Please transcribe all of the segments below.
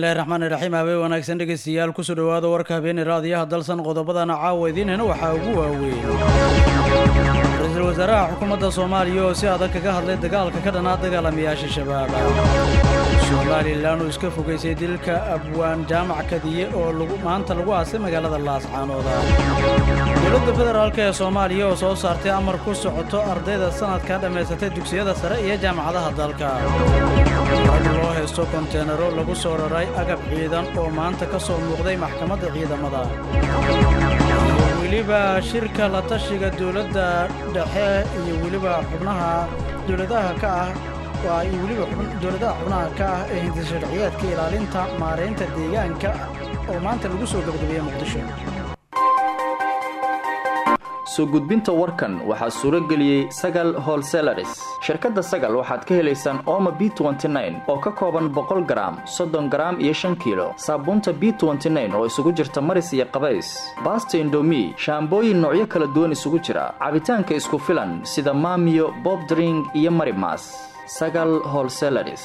bismillahi raxmaan iraxiim habeen wanaagsan dhegeystayaal kusoo dhowaada warka habeeni raadiyaha dalsan qodobadana caawa idiinhena waxaa ugu waaweyn ra-iisul wasaaraha xukuumadda soomaaliya oo si adag kaga hadlay dagaalka ka dhanaa dagaalamayaasha shabaab somalilan uu iska fogaysay dilka abwaan jaamac kadiye oo maanta lagu aasay magaalada laascaanooda dowladda federaalk ee soomaaliya oo soo saartay amar ku socoto ardayda sanadka dhammaysatay dugsiyada sare iyo jaamacadaha dalka rag loo haysto konteenaro lagu soo raray agab ciidan oo maanta ka soo muuqday maxkamadda ciidamada weliba shirka la tashiga dowladda dhexe iyo weliba xubnaha dowladaha ka ah waa iyo weliba dowladaha xubnaha ka ah ee hinti sharciyaadka ilaalinta maaraynta deegaanka oo maanta lagu soo gabagabeeyey muqdisho soo gudbinta warkan waxaa suuro geliyey sagal holselaris shirkadda sagal waxaad ka helaysaan ooma b oo ka kooban boqol garaam soddon garaam iyo shan kiilo saabuunta b oo isugu jirta maris iyo qabays baasta indomi shaambooyin noocyo kala duwan isugu jira cabitaanka isku filan sida maamiyo bobdring iyo marimas sagal holselaris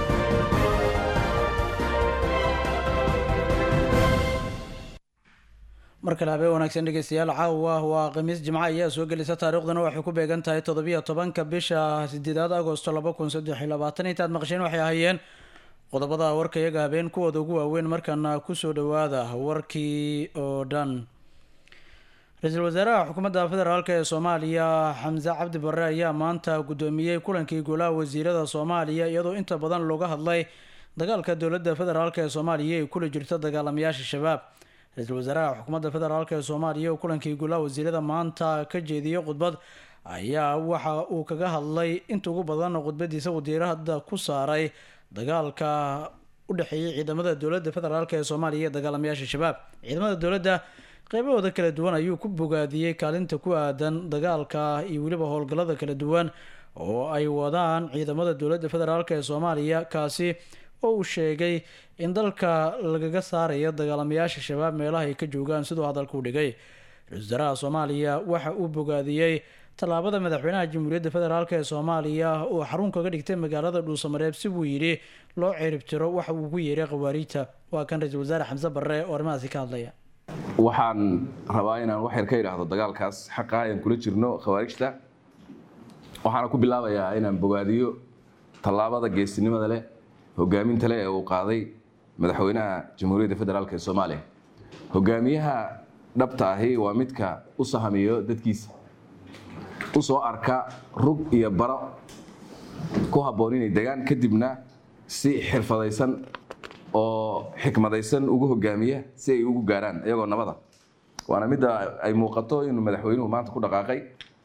mar kale habeen wanaagsan dhegeystayaal caawa waa khamiis jimco ayaa soo gelisa taariikhdana waxay ku beegan tahay toddobiyo tobanka bisha sideedaad agosto laba kun saddex iyo labaatan intaad maqsheen waxay ahaayeen qodobada warka iyaga habeen kuwooda ugu waaweyn markana kusoo dhowaada warkii oo dhan ra-iisul wasaaraha xukuumadda federaalk ee soomaaliya xamse cabdi barre ayaa maanta guddoomiyey kulankii golaha wasiirada soomaaliya iyadoo inta badan looga hadlay dagaalka dowladda federaalk ee soomaaliya ay kula jirto dagaalamayaasha shabaab ra-iisul wasaaraha xukuumadda federaalk ee soomaaliya oo kulankii golaha wasiirada maanta ka jeediyey khudbad ayaa waxa uu kaga hadlay inta ugu badan khudbadiisa wasiirada ku saaray dagaalka u dhexeeyay ciidamada dowladda federaalk ee soomaaliya iyo dagaalamayaasha shabaab ciidamada dowladda qeybahooda kala duwan ayuu ku bogaadiyey kaalinta ku aadan dagaalka iyo weliba howlgallada kala duwan oo ay wadaan ciidamada dowladda federaalk ee soomaaliya kaasi oo uu sheegay in dalka lagaga saarayo dagaalamayaasha shabaab meelaha ay ka joogaan siduu hadalka u dhigay ra-isul wasaaraha soomaaliya waxa uu bogaadiyey tallaabada madaxweynaha jamhuuriyadda federaalk ee soomaaliya oo xarun kaga dhigtay magaalada dhuusamareeb si buu yidhi loo ciribtiro waxa uu ku yeeray khawaariijta waa kan ra-iisul wasaare xamse barre oo arrimahaasi ka hadlaya waxaan rabaa inaan wax yar ka idhaahdo dagaalkaas xaqa ayaan kula jirno khawaarijta waxaana ku bilaabayaa inaan bogaadiyo tallaabada geesinimada leh hogaaminta leh ee uu qaaday madaxweynaha jamhuuriyadda federaalk ee soomaaliya hogaamiyaha dhabta ahi waa midka u sahamiyo dadkiisa u soo arka rug iyo baro ku habboon inay degaan kadibna si xirfadaysan oo xikmadaysan ugu hogaamiya si ay ugu gaaraan iyagoo nabada waana midda ay muuqato inuu madaxweynuhu maanta ku dhaqaaqay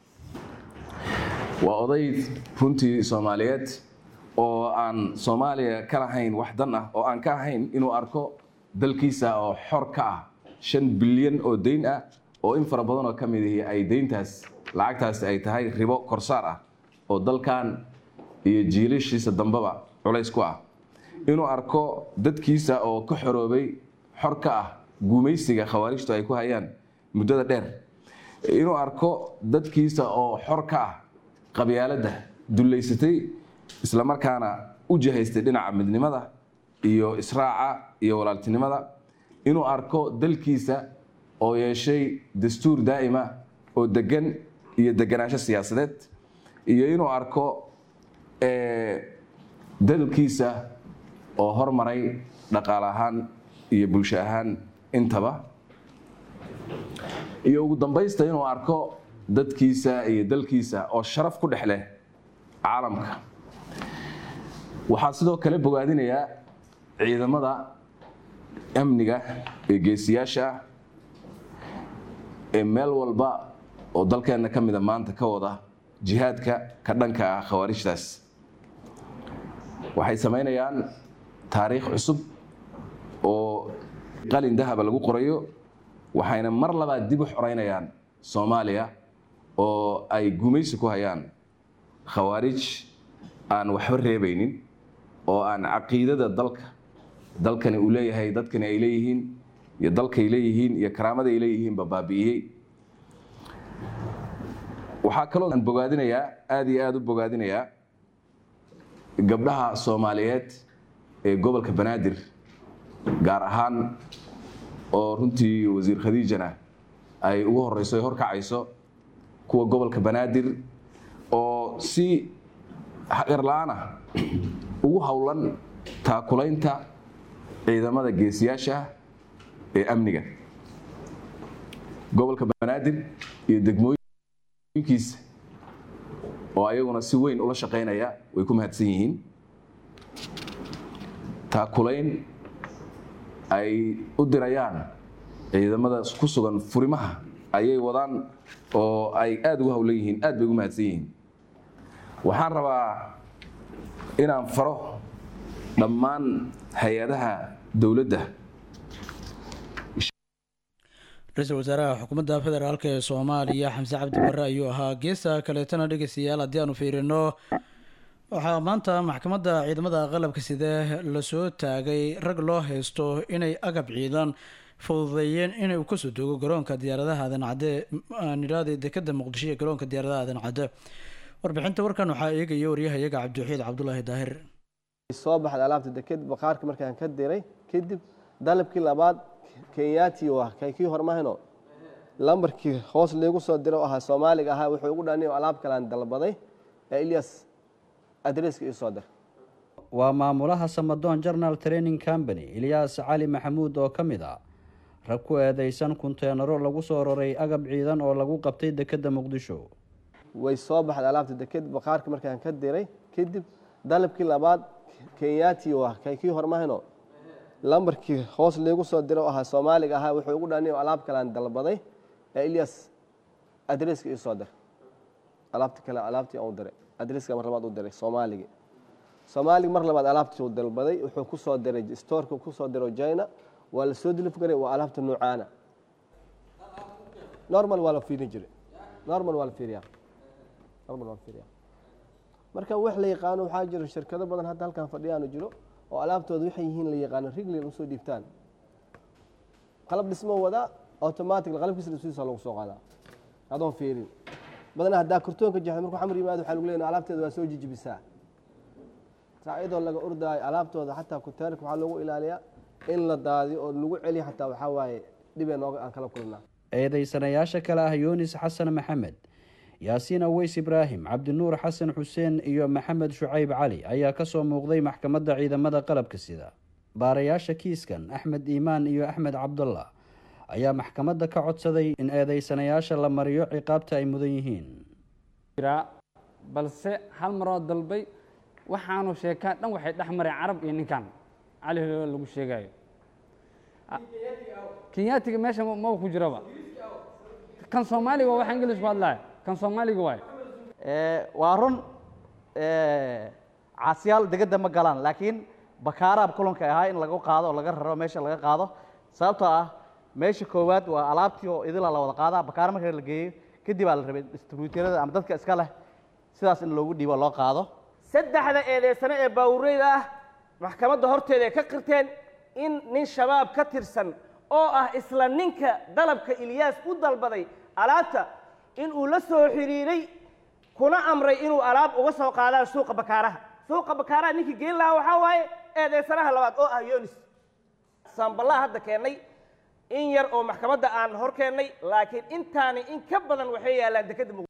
waa oday runtii soomaaliyeed oo aan soomaaliya ka lahayn wax dan ah oo aan ka ahayn inuu arko dalkiisa oo xor ka ah shan bilyan oo dayn ah oo in fara badan oo ka mid ihi ay dayntaas lacagtaasi ay tahay ribo korsaar ah oo dalkan iyo jiilashiisa dambeba culays ku ah inuu arko dadkiisa oo ka xoroobay xor ka ah guumaysiga khawaarijtu ay ku hayaan muddada dheer inuu arko dadkiisa oo xor ka ah qabyaaladda dullaysatay islamarkaana u jihaystay dhinaca midnimada iyo israaca iyo walaaltinimada inuu arko dalkiisa oo yeeshay dastuur daa'ima oo degan iyo deganaansho siyaasadeed iyo inuu arko dalkiisa oo hormaray dhaqaale ahaan iyo bulsho ahaan intaba iyo ugu dambaysta inuu arko dadkiisa iyo dalkiisa oo sharaf ku dhex leh caalamka waxaa sidoo kale bogaadinayaa ciidamada amniga ee geesiyaasha ah ee meel walba oo dalkeenna ka mida maanta ka wada jihaadka ka dhanka ah khawaarijtaas waxay samaynayaan taariikh cusub oo qalin dahaba lagu qorayo waxayna mar labaad dib u xoreynayaan soomaaliya oo ay gumaysi ku hayaan khawaarij aan waxba reebaynin oo aan caqiidada dalka dalkani uu leeyahay dadkani ay leeyihiin iyo dalkay leeyihiin iyo karaamada ay leeyihiinba baabi'iyey waxaa kaloo aan bogaadinayaa aada iyo aada u bogaadinayaa gabdhaha soomaaliyeed ee gobolka banaadir gaar ahaan oo runtii wasiir khadiijana ay ugu horeyso ay horkacayso kuwa gobolka banaadir oo si xaqirla-aanah ugu howlan taakulaynta ciidamada geesiyaasha ee amniga gobolka banaadir iyo degmooyinkiisa oo ayaguna si weyn ula shaqaynaya way ku mahadsan yihiin taakulayn ay u dirayaan ciidamada ku sugan furimaha ayay wadaan oo ay aada ugu howlan yihiin aad bay ugu mahadsan yihiin waxaan rabaa inaan faro dhammaan hay-adaha dowladda ra-iisul wasaaraha xukuumadda federaalk ee soomaaliya xamse cabdi barre ayuu ahaa geesta kaleetana dhegeystayaal haddii aanu fiirino waxaa maanta maxkamadda ciidamada qalabka sidee lasoo taagay rag loo haysto inay agab ciidan fududeeyeen inay uu kasoo doogo garoonka diyaaradaha aadan cadde nidhaada dekada muqdisho iyo garoonka diyaaradaha aadan cadde warbixinta warkan waxaa eegaya waryahayaga cabdiwaxiid cabdulaahi daahir soo baxda alaabta deked baqaarka markaan ka diray kadib dalabkii labaad kenyaati u ah kii hormahino lambarkii hoos liigu soo diro ahaa soomaaliga ahaa wuxuu ugu dhani alaab kalaan dalbaday ee ilyas adreska ii soo dir waa maamulaha samadoon journal training company ilyaas cali maxamuud oo ka mid ah rag ku eedeysan kunteenaro lagu soo roray agab ciidan oo lagu qabtay dekeda muqdisho way soo baxda alaabta deked baqaarka markaan ka diray kadib dalabkii labaad kenyaati u ah kii hormahino lambarkii hoos liigu soo diro ahaa soomaaliga ahaa wuxuu ugu dhani alaab kalaan dalbaday ee ilyas adreska ii soo dir alaabta kale alaabtii aan u diray adreska mar labaad u diray soomaaligi soomaaligi mar labaad alaabtii uu dalbaday wuxuu ku soo diray stoorka ku soo diro china waa la soo dilif garay waa alaabta nuucaana normal waa la fiirin jiray normal waa la fiiriyaa normal waa la fiiriyaa marka wax la yaqaano waxaa jiro shirkado badan hadda halkan fadhiyaanu jiro oo alaabtooda waxay yihiin la yaqaano rigli usoo dhiibtaan qalab dhismo wadaa automatic qalabkiisa dhismiisa lagu soo qaadaa adoon fiirin badanaa haddaa kartoonka jaxda markuu xamar yimaado waxaa lagu leeyahay alaabteeda waa soo jijibisaa saa iyadoo laga ordaayo alaabtooda xataa kuteenka waxaa loogu ilaaliyaa in la daadiyo oo lagu celiyo xataa waxaa waaye dhibee nooga aan kala kulnaa eedeysanayaasha kale ah yunis xasan maxamed yaasiin aweys ibraahim cabdinuur xasan xuseen iyo maxamed shucayb cali ayaa kasoo muuqday maxkamadda ciidamada qalabka sida baarayaasha kiiskan axmed iimaan iyo axmed cabdullah ayaa maxkamadda ka codsaday in eedeysanayaasha la mariyo ciqaabta ay mudan yihiin balse hal maroo dalbay waxaanu sheekaa dhan waxay dhex mareen carab iyo ninkan cali holo lagu sheegayo kenyaatiga meesha maba ku jiraba kan soomaaliga waa wax ingilish ku hadlaya kan soomaaliga waay waa run caasiyaal degedda ma galaan laakiin bakaaraab kulanka ahaa in lagu qaado oo laga raro meesha laga qaado sababtoo ah meesha koowaad waa alaabtii oo idila la wada qaadaa bakaar marka la geeyo kadib aa la rabay distribuutyarada ama dadka iska leh sidaas in loogu dhiibo loo qaado saddexda eedeysano ee baawureyda ah maxkamadda horteeda ay ka qirteen in nin shabaab ka tirsan oo ah isla ninka dalabka ilyaas u dalbaday alaabta in uu la soo xiriiray kuna amray inuu alaab uga soo qaadaan suuqa bakaaraha suuqa bakaaraha ninkii geen lahaa waxaa waaye eedeysanaha labaad oo ah yonis saamballaha hadda keennay in yar oo maxkamadda aan hor keennay laakiin intaani in ka badan waxay yaallaan dekadda muqdisho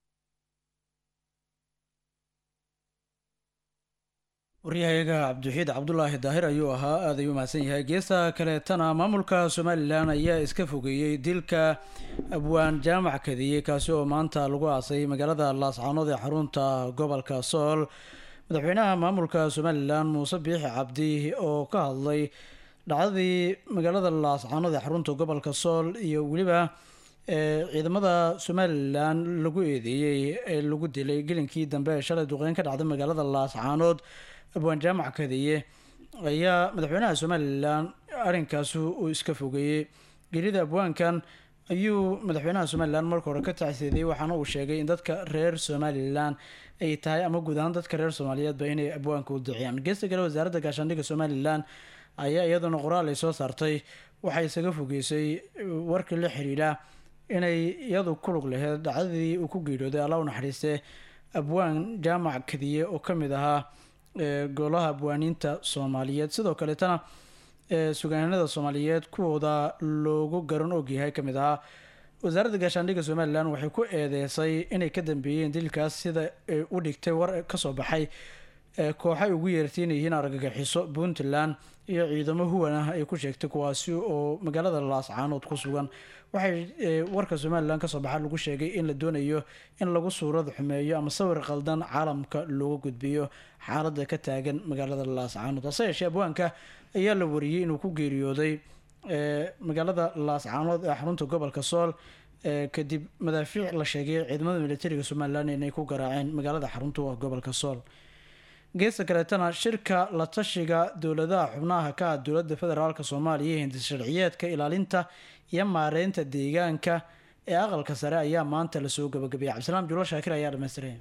waryahayaga cabdiwaxiid cabdulaahi daahir ayuu ahaa aad ayuu mahadsan yahay geesta kaleetana maamulka somalilan ayaa iska fogeeyey dilka abwaan jaamac kadiyey kaasi oo maanta lagu aasay magaalada laascaanood ee xarunta gobolka sool madaxweynaha maamulka somalilan muuse biixi cabdi oo ka hadlay dhacdadii magaalada laascaanood ee xarunta gobolka sool iyo weliba ciidamada somalilan lagu eedeeyey ee lagu dilay gelinkii dambe ee shalay duqeyn ka dhacday magaalada laascaanood abwaan jaamac kadiye ayaa madaxweynaha somalilan arrinkaasi uu iska fogeeyey gelida abwaankan ayuu madaxweynaha somalilan marka hore ka tacsiediyey waxaana uu sheegay in dadka reer somalilan ay tahay ama guud ahaan dadka reer soomaaliyeedba inay abwaanka u duciyaan geesta kale wasaaradda gaashaandhigga somalilan ayaa iyaduna qoraal ay soo saartay waxay isaga fogeysay warkii la xiriira inay iyadu ku lug laheyd dhacdadii uu ku geeriyooday alla u naxariiste abwaan jaamac kadiye oo ka mid ahaa golaha abwaaniinta soomaaliyeed sidoo kaleetana ee sugaanada soomaaliyeed kuwooda loogu garan ogyahay ka mid ahaa wasaaradda gaashaandhigga somalilan waxay ku eedeysay inay ka dambeeyeen dilkaas sida ay u dhigtay war kasoo baxay ee kooxay ugu yeertay inay yihiin argagixiso puntland iyo ciidamo huwan ah ay ku sheegtay kuwaasi oo magaalada laascaanood ku sugan waxay warka somalilan kasoo baxa lagu sheegay in la doonayo in lagu suurad xumeeyo ama sawir qaldan caalamka looga gudbiyo xaalada ka taagan magaalada laascaanood hase yeeshee abwaanka ayaa la wariyey inuu ku geeriyooday magaalada laascaanood ee xarunta gobolka sool kadib madaafiic la sheegay ciidamada militariga somalilan inay ku garaaceen magaalada xarunta u ah gobolka sool geesta kaleetana shirka la tashiga dowladaha xubnaha ka ah dowladda federaalk soomaaliya iyo hindis sharciyeedka ilaalinta iyo maareynta deegaanka ee aqalka sare ayaa maanta lasoo gabagabeeyay cabdisalaam julo shaakir ayaa dhamaystiray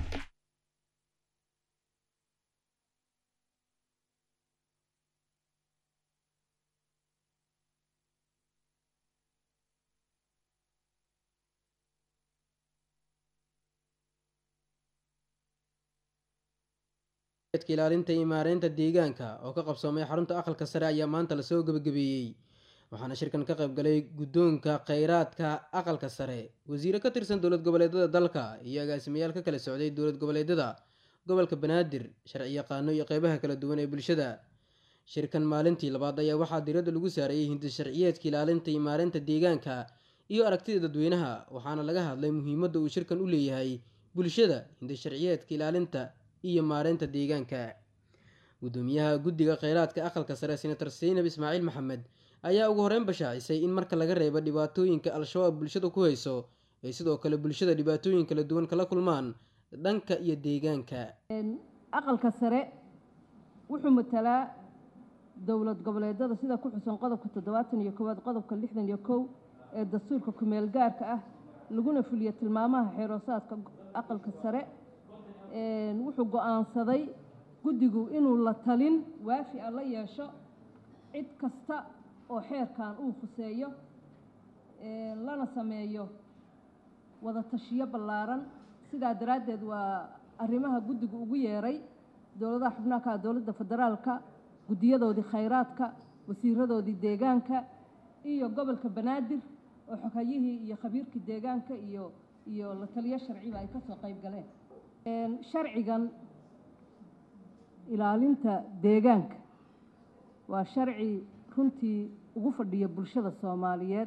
ilaalinta iyo maareynta deegaanka oo ka qabsoomay xarunta aqalka sare ayaa maanta lasoo gebagabeeyey waxaana shirkan ka qayb galay guddoonka kheyraadka aqalka sare wasiire ka tirsan dowlad goboleedyada dalka iyo agaasimayaal ka kala socday dowlad goboleedyada gobolka banaadir sharci yaqaano iyo qeybaha kala duwan ee bulshada shirkan maalintii labaad ayaa waxaa diradda lagu saarayay hindis sharciyeedka ilaalinta iyo maareynta deegaanka iyo aragtida dadweynaha waxaana laga hadlay muhiimadda uu shirkan u leeyahay bulshada hindis sharciyeedka ilaalinta iyo maareynta deegaanka gudoomiyaha guddiga kheyraadka aqalka sare senator seynab ismaaciil maxamed ayaa ugu horeyn bashaacisay in marka laga reebo dhibaatooyinka al-shabaab bulshada ku hayso ay sidoo kale bulshada dhibaatooyin kala duwan kala kulmaan dhanka iyo deegaanka aqalka sare wuxuu matalaa dowlad goboleedyada sida ku xusan qodobka toddobaatan iyo koowaad qodobka lixdan iyo kow ee dastuurka kumeel gaarka ah laguna fuliyo tilmaamaha xeeroosaadka aqalka sare wuxuu go-aansaday guddigu inuu la talin waafi a la yeesho cid kasta oo xeerkan uu khuseeyo lana sameeyo wada tashiyo ballaaran sidaa daraaddeed waa arrimaha guddigu ugu yeeray dowladaha xubnaha ka ah dowladda federaalka guddiyadoodii khayraadka wasiiradoodii deegaanka iyo gobolka banaadir oo xogayihii iyo khabiirkii deegaanka iyo iyo la taliyo sharciba ay kasoo qayb galeen sharcigan ilaalinta deegaanka waa sharci runtii ugu fadhiya bulshada soomaaliyeed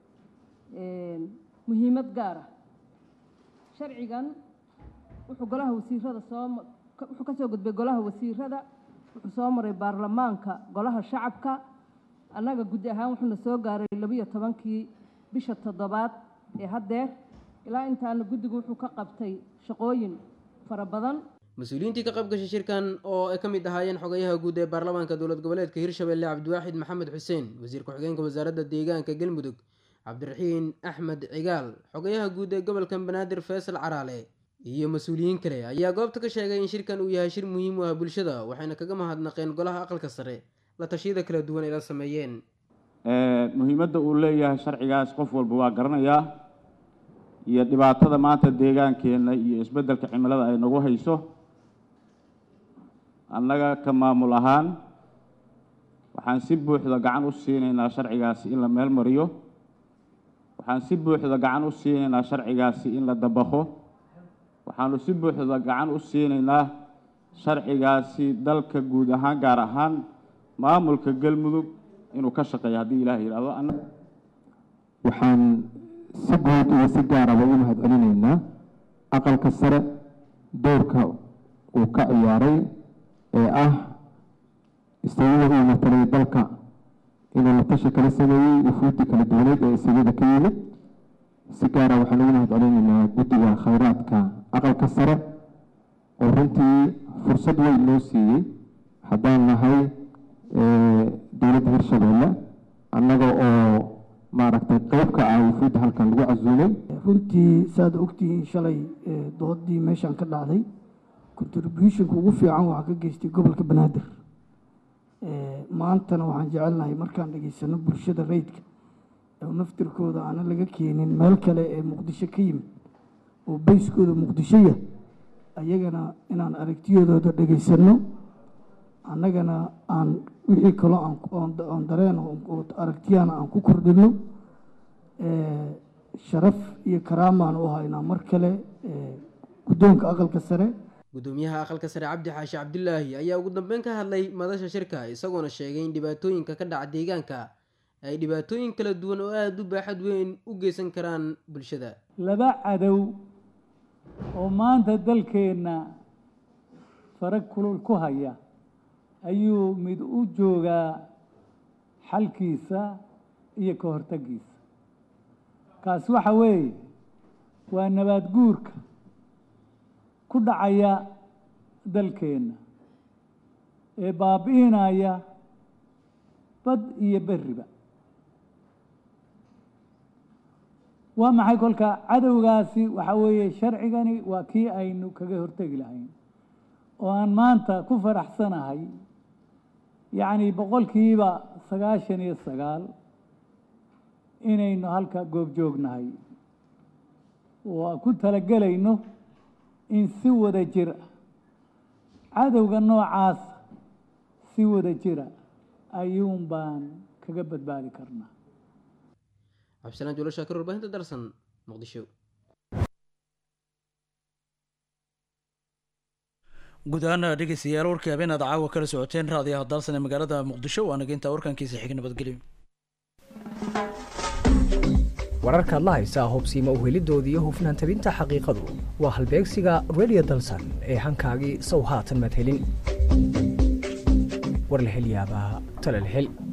muhiimad gaar ah sharcigan wuxuu golaha wasiirada soo wuxuu ka soo gudbay golaha wasiirada wuxuu soo maray baarlamaanka golaha shacabka annaga guddi ahaan wuxuuna soo gaaray labiyo tobankii bisha toddobaad ee haddeer ilaa intaana guddigu wuxuu ka qabtay shaqooyin fara badan mas-uuliyiintii ka qayb gashay shirkan oo ay ka mid ahaayeen xogayaha guud ee baarlamaanka dowlad goboleedka hirshabelle cabdiwaaxid maxamed xuseen wasiir ku-xigeenka wasaaradda deegaanka galmudug cabdiraxiin axmed cigaal xogayaha guud ee gobolka banaadir faysal caraale iyo mas-uuliyiin kale ayaa goobta ka sheegay in shirkan uu yahay shir muhiim u ah bulshada waxayna kaga mahadnaqeen golaha aqalka sare la tashiyada kala duwan ay la sameeyeen muhiimadda uu leeyahay sharcigaas qof walba waa garanayaa iyo dhibaatada maanta deegaankeenna iyo isbeddelka cimilada ay nagu hayso annaga ka maamul ahaan waxaan si buuxda gacan u siinaynaa sharcigaasi in la meel mariyo waxaan si buuxda gacan u siinaynaa sharcigaasi in la dabaqo waxaanu si buuxda gacan u siinaynaa sharcigaasi dalka guud ahaan gaar ahaan maamulka galmudug inuu ka shaqeeyo haddii ilaah yidhahdo waxaan si guud iyo si gaaraba u mahad celinaynaa aqalka sare doorka uu ka ciyaaray ee ah istagada uu matalay dalka inuu la tashi kala sameeyey wufuudii kala duwaneed ee isagada ka yimid si gaara waxaan ugu mahad celinaynaa guddiga khayraadka aqalka sare oo runtii fursad weyn noo siiyey haddaan nahay dowladda hirshabeelle annaga oo maaragtay qeyb ka ah wufuudda halkan lagu casuumay runtii saad ogtihiin shalay doodii meeshaan ka dhacday contributionka ugu fiican waxaa ka geystay gobolka banaadir maantana waxaan jecelnahay markaan dhegeysano bulshada rayidka oo naftirkooda aana laga keenin meel kale ee muqdisho ka yimid oo beyskooda muqdishoya ayagana inaan aragtiyadooda dhegeysano annagana aan wixii kaloo aan oon dareen oo aragtiyana aan ku kordhino sharaf iyo karaamaan u haynaa mar kale guddoonka aqalka sare gudoomiyaha aqalka sare cabdi xaashi cabdilaahi ayaa ugu dambeyn ka hadlay madasha shirka isagoona sheegay in dhibaatooyinka ka dhaca deegaanka ay dhibaatooyin kala duwan oo aada u baaxad weyn u geysan karaan bulshada laba cadow oo maanta dalkeenna farag kulul ku haya ayuu mid u joogaa xalkiisa iyo ka hortaggiisa kaas waxa weeye waa nabaad guurka ku dhacaya dalkeenna ee baabi'inaya bad iyo berriba waa maxay kolka cadowgaasi waxa weeye sharcigani waa kii aynu kaga hortegi lahayn oo aan maanta ku faraxsanahay yacni boqolkiiba sagaashan iyo sagaal inaynu halka goobjoognahay oo aan ku talagelayno in si wada jir ah cadowga noocaas si wada jira ayuun baan kaga badbaadi karnaa cabdisalaan juulo shaakir warbaahinta darsan muqdisho guud ahaan dhegeystayaal warkii habeenaad caawa kala socoteen raadiyaha dalsan ee magaalada muqdisho waa nageynta warkankiisa xig nabadgelyo wararkaad la haysaa hubsiima uhelidooda iyo hufnaan tabinta xaqiiqadu waa halbeegsiga radio dalsan ee hankaagii sow haatan madhelin war la hel yaabaa tale la hel